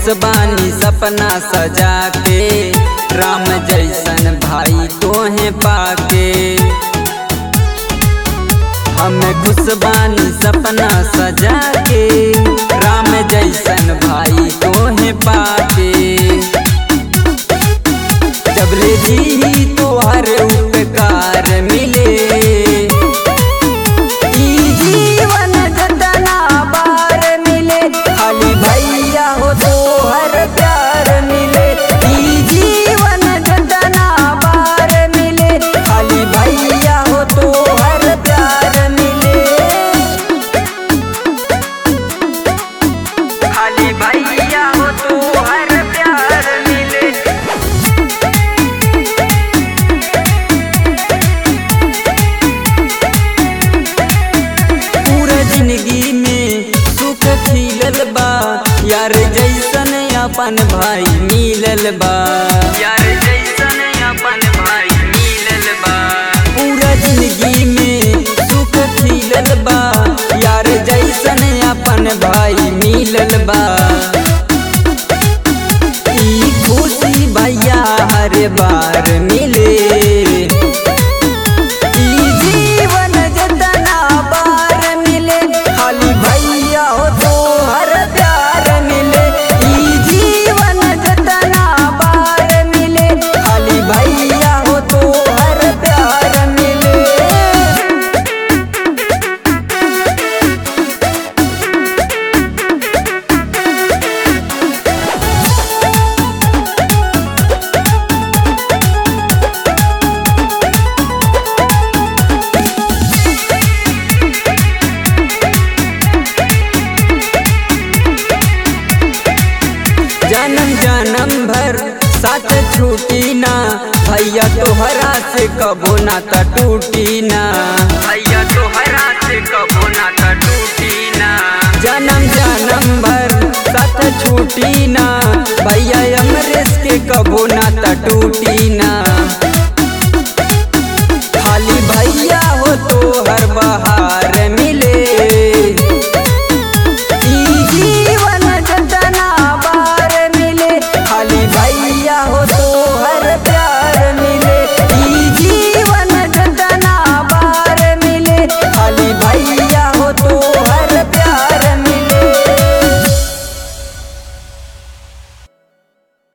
बानी सपना सजा के राम जैसन भाई तोहे पाके हम खुश बानी सपना सजा के राम जैसन भाई तोहे पाके जबले जी तोहर उपकार मिले ई जीवन जतना बार मिले खाली भैया हो तोहर प्यार मिले ई जीवन जतना बार मिले खाली भैया हो तोहर प्यार मिले खाली भैया हो तोहर प्यार मिले पूरा जिंदगी में सुख खिलल बा यार जैसन अपन भाई मिलल बा यार जैसन अपन भाई मिलल बा पूरा जिंदगी में सुख खिलल बा यार जैसन अपन भाई मिलल बा ई खुशी भैया हर बार मिले ई जीवन जतना बार मिले खाली भैया हो तो हर प्यार मिले ई जीवन जतना बार मिले खाली भैया हो तो हर प्यार मिले जन्म जन्म भर साथ छूटी ना भैया तोहरा से कबो ना त टूटी ना भैया तोहरा से कबो ना त टूटी ना जन्म जन्म भर साथ छूटी ना भैया अमरेश के कबो